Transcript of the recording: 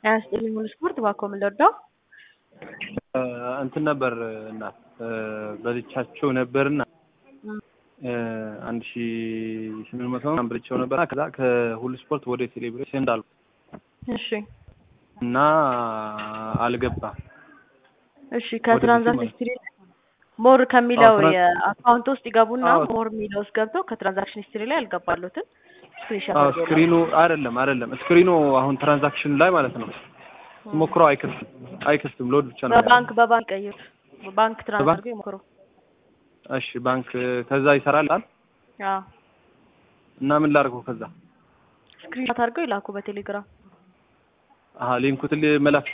አያስጥልኝ ሙሉ ስፖርት እባክዎ ምን ልርዳው? እንትን ነበር እና በልቻቸው ነበርና አንድ ሺ ስምንት መቶ ምናምን በልቼው ነበር። ከዛ ከሁሉ ስፖርት ወደ ቴሌብሬ ሴንድ አልኩ እሺ እና አልገባም። እሺ ከትራንዛክሽን ሂስትሪ ሞር ከሚለው አዎ፣ ትራንስ- የአካውንት ውስጥ ይገቡና አዎ። ሞር የሚለው ውስጥ ገብተው ከትራንዛክሽን ሂስትሪ ላይ ያልገባሉትን ስክሪንሾት አዎ አድርገው ስክሪኑ አይደለም አይደለም ስክሪኑ አሁን ትራንዛክሽን ላይ ማለት ነው ሞክረው አይከፍትም አይከፍትም ሎድ ብቻ ነው በባንክ በባንክ ቀይር በባንክ ትራንስፈር በባንክ? አድርገው ይሞክሩ። እሺ ባንክ ከዛ ይሰራል አይደል? አዎ እና ምን ላድርገው ከዛ ስክሪንሾት አድርገው ይላኩ በቴሌግራም አሀ ሊንኩትን መላክ